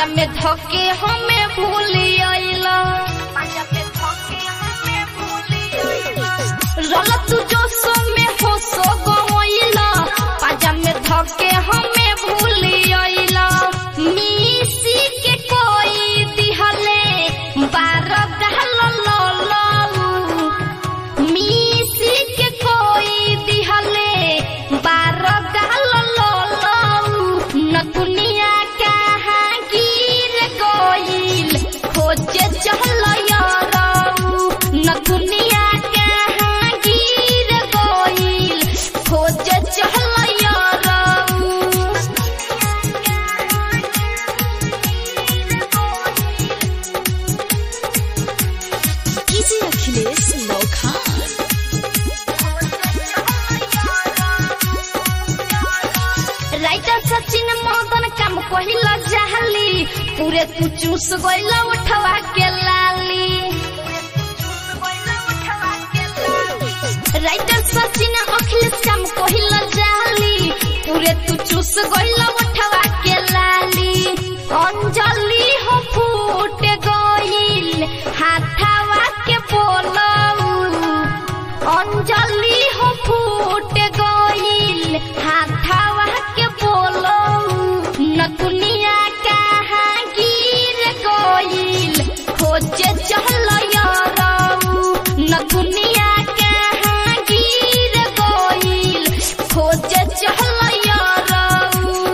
में धके हमें भूली आइला रल तू जो सो में हो सो गइला पाजा में धके हमें भूली आइला मिसी के कोई दिहले बार दहल ललऊ मिसी के कोई दिहले बार दहल ललऊ नतुनिया कहाँ गिर गइल खोजे चहल यारऊ नतुनिया कहाँ गिर गइल खोजे चहल यारऊ डीजे अखिलेश नौखान राइटर सचिन मदन काम कहिला जहली पूरे तू चूस गइला उठवा के लाली राइटर सचिन अखिलेश काम कहिला जहली पूरे तू चूस गइला उठवा के लाली अंजलि हो फूट गइल हाथवा के बोलऊ अंजलि हो फूट गइल हाथावा के बोलो नतुनिया कहाँ गिर गइल खोजे चहल यारऊ नतुनिया कहाँ गिर गइल खोजे चहल